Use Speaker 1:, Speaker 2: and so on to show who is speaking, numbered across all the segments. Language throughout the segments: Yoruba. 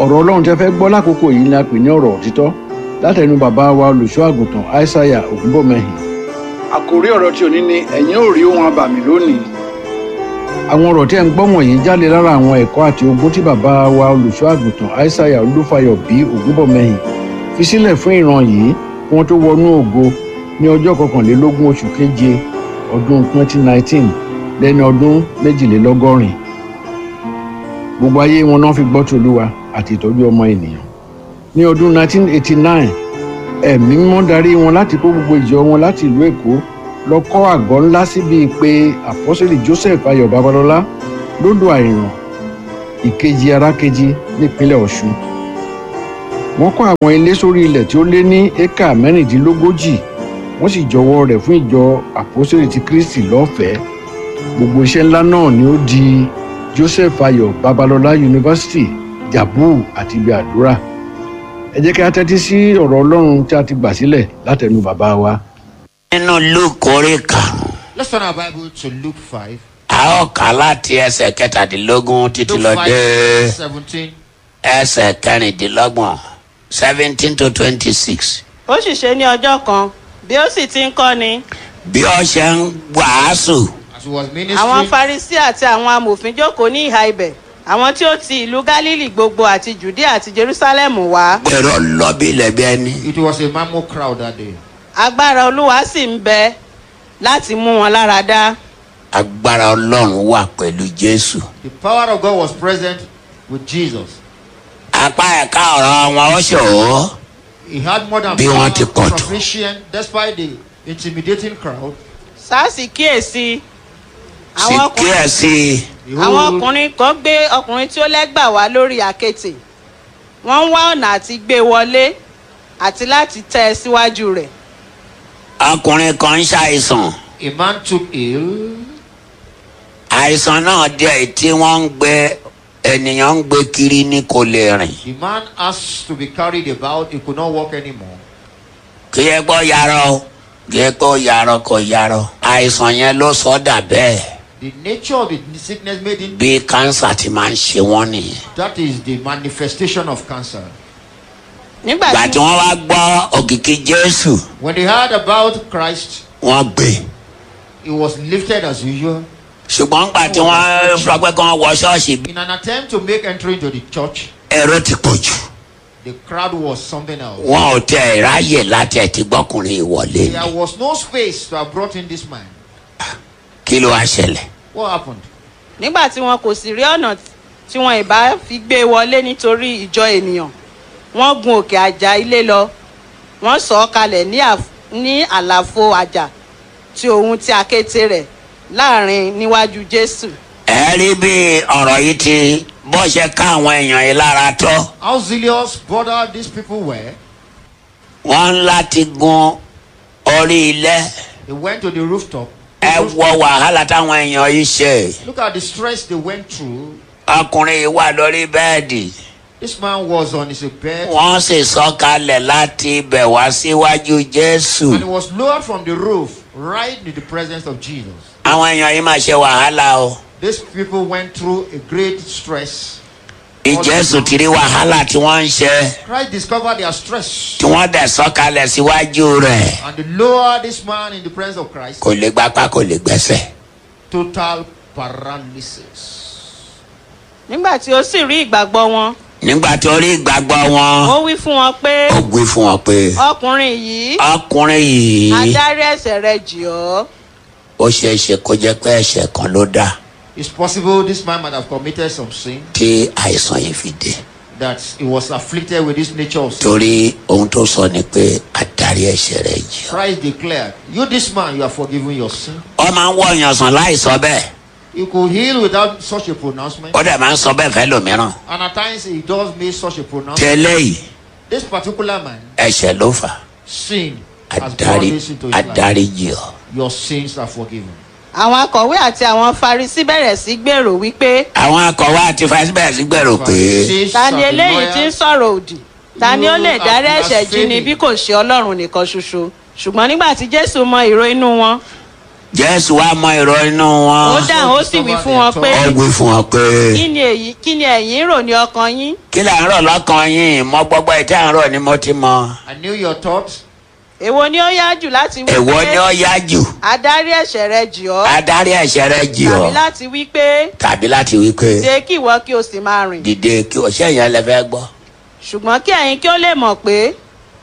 Speaker 1: ọ̀rọ̀ ọlọ́run tẹ́ fẹ́ gbọ́ lákòókò yìí ni a pè ní ọ̀rọ̀ òtítọ́ látẹnu bàbá wa olùṣọ́ àgùntàn aishaiya ògúnbọ̀mẹ́hìn. àkòrí ọ̀rọ̀ tí ò ní ni ẹ̀yin ò rí ohun abàmì lónìí. àwọn ọ̀rọ̀ tí ẹ̀ ń gbọ́ wọ̀nyí jáde lára àwọn ẹ̀kọ́ àti ogún tí bàbá wa olùṣọ́ àgùntàn aishaiya olúfayọ bí ògúnbọ̀mẹ́hìn fi sílẹ̀ fún ìran yìí kí wọ́n tó wọnú ògo ní ọjọ́ kọkànlélógún oṣù keje ọdún 2019 lẹ́ni ọdún méjìlélọ́gọ́rin gbogbo ayé wọn náà fi gbọ́ tòlúwa àti ìtọ́jú ọmọ ènìyàn ní ọdún 1989 ẹ̀mí mímọ́ darí wọn láti kó gbogbo ìjọ wọn láti ìlú èkó lọ kọ́ àgọ́ ńlá síbi pé àpọ́sẹ̀lì joseph ayọ̀ babalọ́lá lódò àìràn ìkejì arákejì nípínlẹ̀ ọ̀ṣun wọ́n kọ́ àwọn ilé sórí ilẹ̀ tí ó lé ní éka mẹ́rìndínlógójì wọ́n sì jọwọ́ rẹ̀ fún ìjọ àpọ́sẹ̀lì ti kristi lọ́fẹ̀ẹ́ gbogbo iṣẹ́ ńlá náà ni ó di joseph ayọ̀ babalọ́lá yunifásitì jabu àti ibi àdúrà ẹ jẹ́ kí a tẹ́tí sí ọ̀rọ̀ ọlọ́run tí a ti gbà sílẹ̀ látẹnu bàbá wa.
Speaker 2: nínú luke orí karùn-ún
Speaker 3: Let's turn our Bible to Luke 5.
Speaker 2: a ó kà á láti ẹsẹ̀ kẹtàdínlógún títí
Speaker 3: Luke
Speaker 2: lọ
Speaker 3: 5,
Speaker 2: dé
Speaker 3: 17.
Speaker 2: ẹsẹ̀ kẹrìndínlọ́gbọ̀n seventeen to twenty six.
Speaker 4: ó sì ṣe ní ọjọ́ kan bí ó sì ti ń kọ́ni
Speaker 2: bí ó ṣe ń wàásù
Speaker 3: As he was
Speaker 4: àwọn
Speaker 3: ministering,
Speaker 4: farisi àti àwọn amòfin jókòó ní ìhà ibẹ̀ àwọn tí ó ti ìlú galili gbogbo àti judea àti jerusalem wá
Speaker 2: gbèrò lọ bí ilẹ̀ bí ẹni.
Speaker 3: it was a mammoth crowd that day.
Speaker 4: agbára olúwa sì ń bẹ láti mú wọn lára dá
Speaker 2: agbára ọlọ́run wà pẹ̀lú jésù.
Speaker 3: The power of God was present with Jesus.
Speaker 2: apá ẹ̀ka ọ̀rọ̀ wọn ó ṣòro
Speaker 3: He had more than
Speaker 2: Bí wọ́n ti pọ̀ tó.
Speaker 3: sufficient despite the intimidating crowd.
Speaker 4: sars kíyèsí
Speaker 2: sì
Speaker 4: àwọn ọkùnrin
Speaker 2: kíyèsí
Speaker 4: àwọn
Speaker 3: Behold,
Speaker 4: ọkùnrin kan gbé ọkùnrin tí ó lẹ́gbà wá lórí àkètè wọ́n ń wá ọ̀nà àti gbé e wọlé àti láti tẹ́ ẹ síwájú rẹ̀
Speaker 2: ọkùnrin kan ń ṣàìsàn
Speaker 3: a man took ill.
Speaker 2: àìsàn náà díẹ̀ tí wọ́n ń gbé ènìyàn ń gbé kiri ní kò lè rìn.
Speaker 3: The man asked to be carried about. He could not walk anymore.
Speaker 2: kí ẹ gbọ́ yarọ o kí ẹ gbọ́ yarọ kò yarọ àìsàn yẹn ló sọ dà bẹ́ẹ̀
Speaker 3: The nature of the sickness made him.
Speaker 2: bí kánsà ti máa ń ṣe wọ́n nìyẹn.
Speaker 3: That is the manifestation of cancer.
Speaker 4: nígbà
Speaker 2: ìgbà
Speaker 4: tí
Speaker 2: tí wọ́n wá gbọ́ òkìkí jésù
Speaker 3: When they heard about Christ,
Speaker 2: wọ́n gbé
Speaker 3: he was lifted as usual.
Speaker 2: ṣùgbọ́n ìgbà tí wọ́n sọ pé kí wọ́n wọ ṣọ́ọ̀ṣì bí
Speaker 3: In an attempt to make entry into the church,
Speaker 2: èrò ti pọ̀ jù
Speaker 3: the crowd was something else.
Speaker 2: wọn ò tẹ ráyè láti ẹ̀ tí gbọ́kùnrin ìwọlé
Speaker 3: There
Speaker 2: ni
Speaker 3: was no space to have brought in this man.
Speaker 2: kí ló wá ṣẹlẹ̀
Speaker 3: What happened?
Speaker 4: nígbà tí wọn kò sì rí ọ̀nà tí wọn ìbá fi gbé e wọlé nítorí ìjọ ènìyàn wọ́n gun òkè àjà ilé lọ wọ́n sọ ọ́ kalẹ̀ ní àf- ní àlàfo àjà tí òun ti àkété rẹ̀ láàrin níwájú jésù
Speaker 2: ẹ rí bí ọ̀rọ̀ yìí ti bó ṣe ká àwọn èèyàn yìí lára tó
Speaker 3: How zealous, brother, these people were.
Speaker 2: wọ́n ń láti gun orí ilẹ̀
Speaker 3: They went to the rooftop.
Speaker 2: ẹ wọ wàhálà táwọn èèyàn yìí ṣe
Speaker 3: Look at the stress they went through.
Speaker 2: ọkùnrin yìí wà lórí bẹ́ẹ̀dì
Speaker 3: This man was on his bed
Speaker 2: wọ́n sì sọ̀kalẹ̀ láti ibẹ̀ wá síwájú jésù
Speaker 3: and he was lowered from the roof right in the presence of Jesus.
Speaker 2: àwọn èèyàn yìí máa ṣe wàhálà o
Speaker 3: These people went through a great stress.
Speaker 2: bí jésù ti rí wàhálà tí wọ́n ń ṣe
Speaker 3: Christ discovered their stress
Speaker 2: tí wọ́n dẹ̀ sọ̀kalẹ̀ síwájú rẹ̀
Speaker 3: and they lowered this man in the presence of Christ.
Speaker 2: kò lè gbapá kò lè gbẹ́sẹ̀.
Speaker 3: Total paralysis.
Speaker 4: nígbà tí ó sì rí ìgbàgbọ́ wọn
Speaker 2: nígbà tó rí ìgbàgbọ́ wọn
Speaker 4: ó wí fún wọn pé
Speaker 2: ó gbé fún wọn pé
Speaker 4: ọkùnrin yìí
Speaker 2: ọkùnrin yìí
Speaker 4: adarí ẹ̀ṣẹ̀ rẹ̀ jì ọ́
Speaker 2: ó ṣeé ṣe kó jẹ́ pé ẹ̀ṣẹ̀ kan ló dá
Speaker 3: It's possible this man might have committed some sin
Speaker 2: tí àìsàn yìí fi dé
Speaker 3: that he was afflicted with this nature of sin.
Speaker 2: torí ohun tó sọ ni pé adarí ẹ̀ṣẹ̀ rẹ̀ jì ọ́.
Speaker 3: Christ declared, You, this man, you are forgiven your sin.
Speaker 2: ó máa ń wọ èèyàn sàn láì sọ bẹ́ẹ̀
Speaker 3: He could heal without such a pronouncement.
Speaker 2: ó dẹ̀ máa ń sọ bẹ́ẹ̀ fẹ́ lòmíràn
Speaker 3: And at times he does make such a pronouncement.
Speaker 2: tẹ́lẹ̀ yìí
Speaker 3: This particular man,
Speaker 2: ẹ̀ṣẹ̀ ló fà
Speaker 3: sin has brought
Speaker 2: adarí
Speaker 3: this into his life.
Speaker 2: adarí jì ọ́.
Speaker 3: Your sins are forgiven.
Speaker 4: àwọn akọ̀wé àti àwọn farisi bẹ̀rẹ̀ sí gbèrò wípé
Speaker 2: àwọn akọ̀wé àti fásibẹ̀sì gbèrò pé
Speaker 3: Pharisees
Speaker 4: ta ni
Speaker 3: and
Speaker 4: eléyìí tí ń
Speaker 3: lawyers,
Speaker 4: sọ̀rọ̀ òdì ta ni ó lè
Speaker 3: You
Speaker 4: dárí
Speaker 3: are
Speaker 4: ẹ̀ṣẹ̀ jí ni
Speaker 3: blaspheming.
Speaker 4: bí kò ṣe ọlọ́run nìkan ṣoṣo ṣùgbọ́n nígbà tí jésù mọ ìró inú wọn
Speaker 2: jésù wá mọ èrò inú
Speaker 4: ó
Speaker 2: wọn
Speaker 4: dáhùn ó sì wí fún wọn pé
Speaker 2: ó wí fún wọn pé
Speaker 4: kí ni èyí kí ni ẹ̀yin rò ní ọkàn yín
Speaker 2: kí là ń rọ̀ lọ́kàn yín mọ gbọ́gbọ́ ìtẹ́ à ń rọ̀ ni mo ti mọ
Speaker 3: I knew your thoughts.
Speaker 4: èwo ni ó yá jù láti wí
Speaker 2: èwo ni ó yá jù
Speaker 4: adarí ẹ̀ṣẹ̀ rẹ jì ọ́
Speaker 2: adarí ẹ̀ṣẹ̀ rẹ jì
Speaker 4: tàbí
Speaker 2: ọ́
Speaker 4: láti wí pé
Speaker 2: tàbí láti wí pé
Speaker 4: ṣe kí ìwọ kí o sì máa rìn
Speaker 2: dìde kí o ṣe yẹn lẹ fẹ́ gbọ́
Speaker 4: ṣùgbọ́n kí ẹ̀yin kí ó lè mọ̀ pé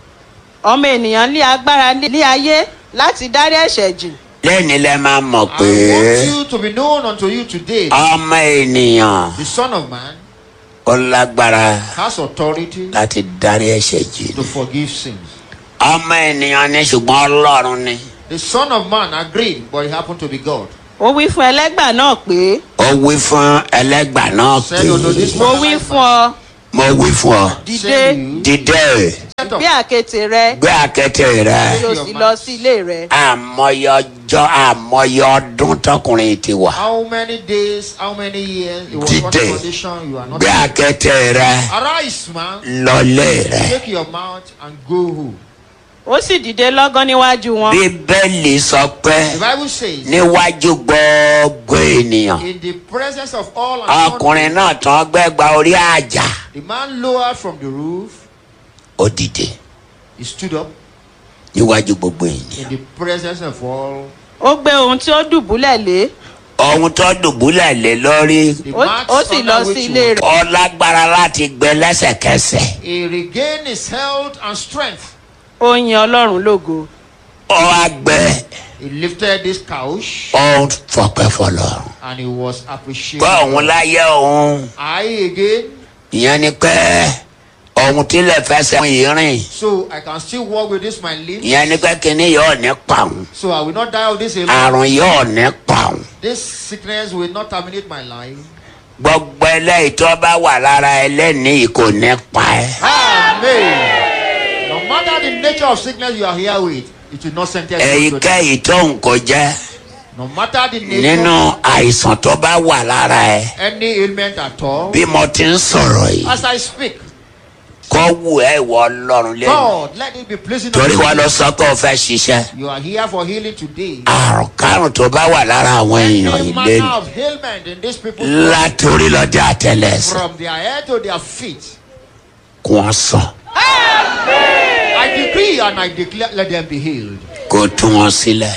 Speaker 4: ọmọ ènìyàn ní agbára ní ayé láti dárí ẹ̀ṣẹ̀ jì
Speaker 2: lẹ́ni lẹ máa mọ̀
Speaker 3: I
Speaker 2: pé
Speaker 3: want you to be known unto you today.
Speaker 2: ọmọ ènìyàn
Speaker 3: The Son of Man
Speaker 2: ó lágbára
Speaker 3: has authority
Speaker 2: láti dárí ẹ̀ṣẹ̀ jì
Speaker 3: to forgive sins.
Speaker 2: ọmọ ènìyàn ni ṣùgbọ́n ọlọ́run ni
Speaker 3: The Son of Man agreed, but he happened to be God.
Speaker 4: ó wí fún ẹlẹ́gbà náà pé
Speaker 2: ó wí fún ẹlẹ́gbà náà pé
Speaker 3: Said unto this
Speaker 4: mo wí fún ọ
Speaker 2: mo wí fún ọ
Speaker 4: dìde
Speaker 3: Say you,
Speaker 2: dìde
Speaker 3: set up.
Speaker 4: gbé àkéte rẹ
Speaker 2: gbé àkẹ́tẹ̀ rẹ
Speaker 4: kí o sì lọ sí ilé rẹ
Speaker 2: àmọye ọjọ́ àmọye ọdún tọkùnrin ti wà
Speaker 3: How many days, how many years? It was one
Speaker 2: Dìde.
Speaker 3: condition you are not.
Speaker 2: gbé àkẹ́tẹ̀ rẹ
Speaker 3: Arise, man.
Speaker 2: lọlé rẹ
Speaker 3: Take your mouth and go home.
Speaker 4: ó sì dìde lọ́gán níwájú wọn
Speaker 2: bíbélì sọ pé
Speaker 3: The Bible says,
Speaker 2: níwájú gbogbo ènìyàn
Speaker 3: in the presence of all and
Speaker 2: ọkùnrin náà tán gbẹgba orí àjà
Speaker 3: the man lowered from the roof.
Speaker 2: ó dìde
Speaker 3: He stood up
Speaker 2: níwájú gbogbo ènìyàn
Speaker 3: in the presence of all.
Speaker 4: ó gbé ohun tí ó dùbúlẹ̀ lé
Speaker 2: ohun tó dùbúlẹ̀ lé lórí
Speaker 3: The
Speaker 4: ó
Speaker 3: marks
Speaker 4: ó sì
Speaker 3: under
Speaker 4: lọ
Speaker 3: which
Speaker 4: sí
Speaker 3: he
Speaker 4: ilé
Speaker 3: was-
Speaker 4: rẹ̀
Speaker 2: ó lágbára láti gbé lẹ́sẹ̀kẹsẹ̀
Speaker 3: He regained his health and strength.
Speaker 4: ó yin ọlọ́run lógo
Speaker 2: ó wá gbé
Speaker 3: He lifted this couch
Speaker 2: ó fọpẹ́ fọlọ́run
Speaker 3: and he was appreciated.
Speaker 2: pé òun láyé òun
Speaker 3: I again,
Speaker 2: ìyẹn ni pé òun tilẹ̀ fẹsẹ̀ yìí rìn
Speaker 3: so I can still walk with this my limbs.
Speaker 2: ìyẹn ni pé kíní yóò ní pa òun
Speaker 3: So I will not die of this alone.
Speaker 2: àrùn yóò ní pa òun
Speaker 3: This sickness will not terminate my life.
Speaker 2: gbogbo eléyìí tó bá wà lára ẹlẹ́nìí kò ní pa ẹ́
Speaker 3: Amen. No matter the nature of sickness you are here with, it will not sentence you to death.
Speaker 2: èyíkéyìí tó ń kó jẹ́
Speaker 3: No matter the nature,
Speaker 2: nínú àìsàn tó bá wà lára ẹ
Speaker 3: any ailment at all.
Speaker 2: bí mo ti ń sọ̀rọ̀ yìí
Speaker 3: As I speak,
Speaker 2: kó wù ẹ́ ìwọ ọlọ́run lẹ́nu
Speaker 3: God, let it be pleasing
Speaker 2: torí
Speaker 3: unto
Speaker 2: wọ́n
Speaker 3: you.
Speaker 2: lọ sọ pé o fẹ́ ṣiṣẹ́
Speaker 3: You are here for healing today.
Speaker 2: àrùn kárùn tó bá wà lára àwọn èèyàn
Speaker 3: Any
Speaker 2: yìí
Speaker 3: manner
Speaker 2: lẹ́nu
Speaker 3: of ailment in these people
Speaker 2: látòrí lọ́dẹ àtẹlẹsẹ̀
Speaker 3: from their head to their feet.
Speaker 2: kó wọ́n sàn
Speaker 3: I decree and I declare, let them be healed
Speaker 2: kó tú wọn sílẹ̀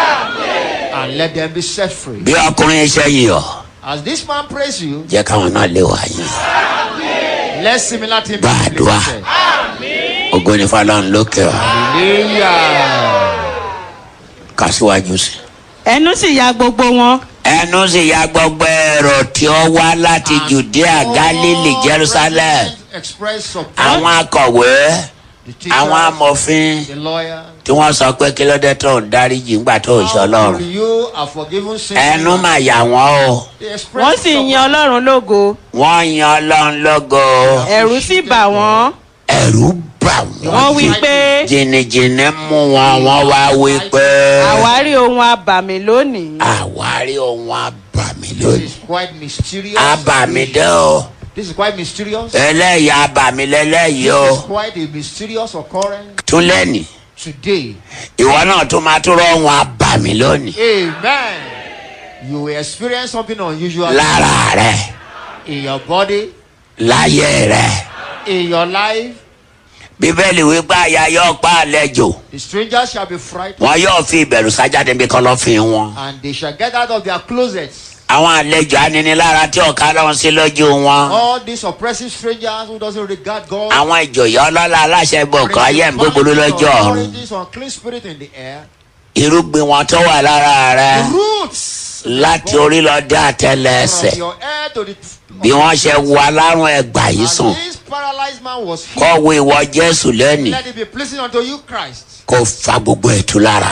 Speaker 3: and let them be set free.
Speaker 2: bí ọkùnrin iṣẹ́ yìí ọ̀
Speaker 3: As this man prays you,
Speaker 2: jẹ́ káwọn náà lè wá yín
Speaker 3: let similar things be
Speaker 2: Gbàdúrà.
Speaker 3: implemented.
Speaker 2: ògo ní fọlọ́run lókè ọ̀
Speaker 3: Hallelujah.
Speaker 2: kásíwájú sí.
Speaker 4: ẹnu sì ya gbogbo wọn
Speaker 2: ẹnu sì ya gbogbo èrò tí ó wá láti judea galilee
Speaker 3: All
Speaker 2: jerusalem
Speaker 3: present Express support.
Speaker 2: àwọn akọ̀wé
Speaker 3: The teachers,
Speaker 2: àwọn amòfin
Speaker 3: the lawyer.
Speaker 2: tí wọ́n sọ pé kí ló dé tó ń dáríjì ńgbà tó ń ṣe
Speaker 3: How
Speaker 2: ọlọ́run
Speaker 3: will you are forgiven sins?
Speaker 2: ẹnu mà yà wọ́n o
Speaker 3: They express
Speaker 4: wọ́n sì yin
Speaker 3: support.
Speaker 4: ọlọ́run lógo
Speaker 2: wọ́n yan ọlọ́run lógo
Speaker 4: ẹ̀rù sì bà wọ́n
Speaker 2: ẹ̀rù bà wọ́n
Speaker 4: wọ́n wí pé
Speaker 2: jìnnìjìnnì mú wọn wọ́n wá wí pé
Speaker 4: àwárí ohun abàmì lónìí
Speaker 2: àwárí ohun abàmì
Speaker 3: This
Speaker 2: lónìí
Speaker 3: is quite mysterious.
Speaker 2: abàmì dé o
Speaker 3: This is quite mysterious.
Speaker 2: eléyìí abàmì lélẹ́yìí
Speaker 3: This
Speaker 2: o
Speaker 3: is quite a mysterious occurrence
Speaker 2: tún lẹ́nìí
Speaker 3: today.
Speaker 2: ìwọ náà tún máa tún rọ ohun abàmì lónìí
Speaker 3: Amen. You will experience something unusual
Speaker 2: lára rẹ
Speaker 3: in your body,
Speaker 2: láyé rẹ
Speaker 3: in your life.
Speaker 2: bíbélì wípé àyà yóò pa àlejò
Speaker 3: The strangers shall be frightened,
Speaker 2: wọn yóò fi ìbẹ̀rù sájáde bí kọ̀lọ̀fín wọn
Speaker 3: and they shall get out of their closets.
Speaker 2: àwọn àlejò aninilára tí ọ̀ka lọ́hún sí lójú wọn
Speaker 3: All these oppressive strangers who doesn't regard God.
Speaker 2: àwọn ìjòyè ọlọ́lá aláṣẹ gbọ̀ngàn ayé ń gbogbo lójú ọ̀run
Speaker 3: authorities, unclean spirit in the air.
Speaker 2: irúgbìn wọn tó wà lára rẹ
Speaker 3: The roots
Speaker 2: láti orí lọ dé àtẹlẹsẹ̀
Speaker 3: from your head to the
Speaker 2: bí wọ́n ṣe wo alárùn ẹgbà yìí
Speaker 3: As
Speaker 2: sùn
Speaker 3: this paralyzed man was
Speaker 2: kọ́
Speaker 3: healed,
Speaker 2: wo ìwọ jésù lẹ́nìí
Speaker 3: let it be pleasing unto you, Christ.
Speaker 2: kó fa gbogbo ẹ̀tú lára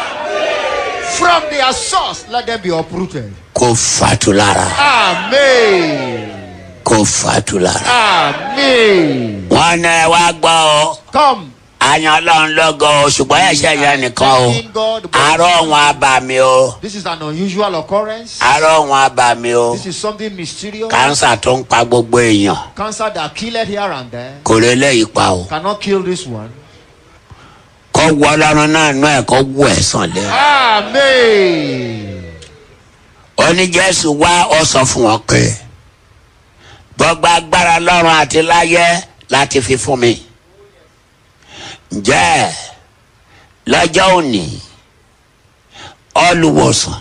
Speaker 3: From their source, let them be uprooted.
Speaker 2: kó fatu lára
Speaker 3: Amen.
Speaker 2: kó fatu lára.
Speaker 3: Amen.
Speaker 2: wọ́n ní ẹ wá gbọ́ ọ
Speaker 3: Come.
Speaker 2: àyàn ọlọ́run lógo o ṣùgbọ́n ẹ̀ṣẹ̀ yẹn nìkan o
Speaker 3: Thanking God. but
Speaker 2: àárọ̀ wọn abàmì o
Speaker 3: This is an unusual occurrence.
Speaker 2: àárọ̀ wọn abàmì o
Speaker 3: This is something mysterious.
Speaker 2: kánsà tó ń pa gbogbo èèyàn
Speaker 3: Cancer that killed here and there
Speaker 2: kò lè léyìí pa o
Speaker 3: cannot kill this one.
Speaker 2: kó kọ́ wọ ọlọ́run náà nú ẹ̀ kọ́ wọ ẹ̀ sàn lẹ́.
Speaker 3: Amen.
Speaker 2: ó ní jésù wá ọ sọ fún wọn pé gbogbo agbára lọ́run àti láyé láti fi fún mi. ǹjẹ́ lọ́jọ́ òní olùwòsàn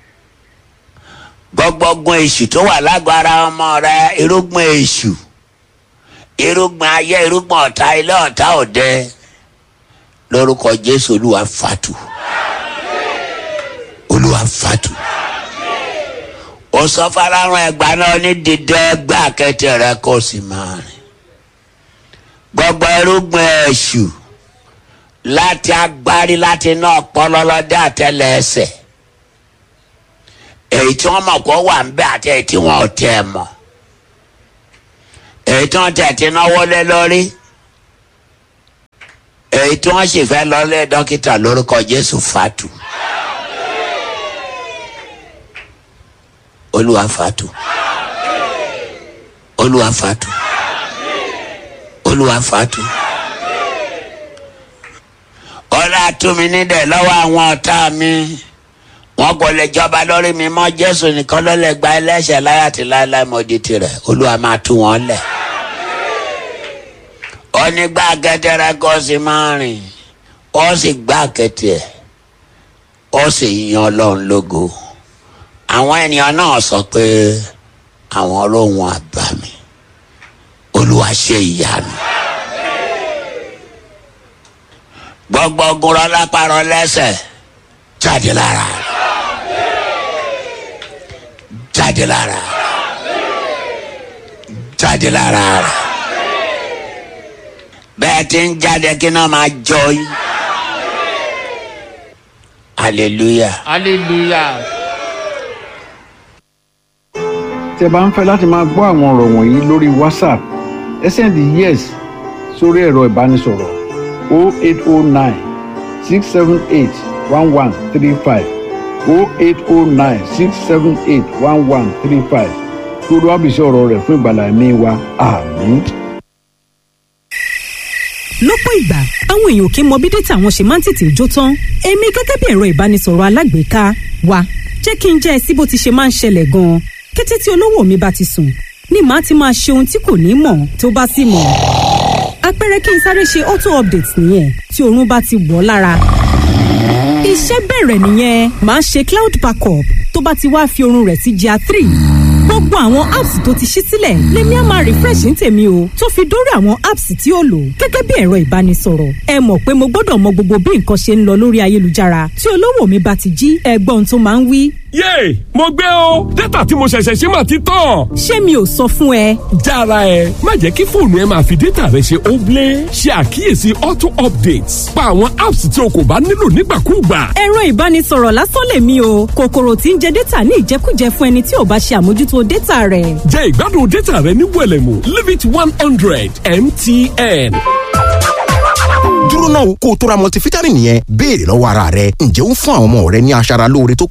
Speaker 2: gbogbo ogun èṣù tó wà lágbára ọmọ rẹ irúgbìn èṣù irúgbìn ayé irúgbìn ọ̀tá ilé ọ̀tá òde lórúkọ jésù olúwa fàtú olúwa fàtú ó sọ farahan ẹgbà náà ní dídẹ ẹgbẹ àkẹtẹ rẹ kó sì máa rìn gbogbo irúgbìn èṣù láti agbárí láti iná ọpọlọlọdẹ àtẹlẹ ẹsẹ èyí tí wọn mọ kó wà ń bẹ àti èyí tí wọn ò tẹ ẹ mọ èyí tí wọn tẹ ti náwó lé lórí èyí tí wọn sì fẹ́ lọ lé dókítà lórúkọ jésù fatu olúwa fatu olúwa fatu olúwa fatu ọlá túnmí nídẹ̀ lọ́wọ́ àwọn ọ̀tá mi wọn kò lè jọba lórí mi mọ́ jésù nìkan ló lè gba ẹlẹ́ṣẹ̀ láyà tí láéláé mo di tirẹ̀ olúwa máa tú wọn lẹ̀ onígbà kẹtẹrẹ kó sì máa rìn ó sì gbá kẹtẹ ó sì yan ọlọ́run lógo àwọn ènìyàn náà sọ pé àwọn olóhùn àbámi olúwa ṣe ìyanu gbogbo ogun rọ lápárọ lẹ́sẹ̀ jáde lára jáde lára jáde lára bẹ́ẹ̀ tí ń jáde kí náà máa jọ yín hallelujah.
Speaker 3: Hallelujah.
Speaker 1: tẹ́ bá ń fẹ́ láti máa gbọ́ àwọn ọ̀rọ̀ wọ̀nyí lórí whatsapp ẹ sẹ́ndì yes sórí ẹ̀rọ ìbánisọ̀rọ̀ 0809 678 1135 0809 678 1135 kí olúwa bìí sí ọ̀rọ̀ rẹ̀ fún ìgbàlá ẹ̀mí wa àmín.
Speaker 5: lọ́pọ̀ ìgbà àwọn èèyàn kì í mọ bí dátà wọn ṣe máa ń tètè jó tán èmi gẹ́gẹ́ bí ẹ̀rọ ìbánisọ̀rọ̀ alágbèéká wa jẹ́ kí n jẹ́ ẹ sí bó ti ṣe máa ń ṣẹlẹ̀ gan-an kété tí olówó mi bá ti sùn ni màá ti máa ṣe ohun tí kò ní mọ̀ tó bá sì mọ̀ àpẹẹrẹ kí n sáré ṣe auto update nìyẹn tí oorun bá ti wọ̀ ọ́ lára iṣẹ́ bẹ̀rẹ̀ nìyẹn màá ṣe cloud backup tó bá ti wá fi oorun rẹ̀ sí gr three gbogbo àwọn apps tó ti ṣí sílẹ̀ lèmi á máa refresh ní tèmi o tó fi dórí àwọn apps tí ó lò gẹ́gẹ́ bí ẹ̀rọ ìbánisọ̀rọ̀ ẹ mọ̀ pé mo gbọ́dọ̀ mọ gbogbo bí nǹkan ṣe ń lọ lórí ayélujára tí olówó mi bá ti jí ẹgbọ́n tó máa ń wí
Speaker 6: yéè mo gbé o dátà tí mo ṣẹ̀ṣẹ̀ ṣe máa ti tán.
Speaker 5: ṣé mi ò sọ fún ẹ
Speaker 6: jára ẹ má jẹ́ kí fóònù ẹ máa fi dátà rẹ ṣe óblé ṣe àkíyèsí auto updates pa àwọn apps tí o kò bá nílò nígbàkúùgbà.
Speaker 5: ẹ̀rọ ìbánisọ̀rọ̀ lásán lèmi o kòkòrò tí ń jẹ dátà ní ìjẹkújẹ fún ẹni tí ò bá ṣe àmójútó dátà rẹ̀
Speaker 6: jẹ́ ìgbádùn dátà rẹ ní wẹ̀lẹ̀mú limit one hundred mtn.
Speaker 7: dúró náà kó o tó ra multivitamin yẹn béèrè lọ́wọ́ ara rẹ ǹjẹ́ ó ń fún àwọn ọmọ rẹ ní aṣara lóore tó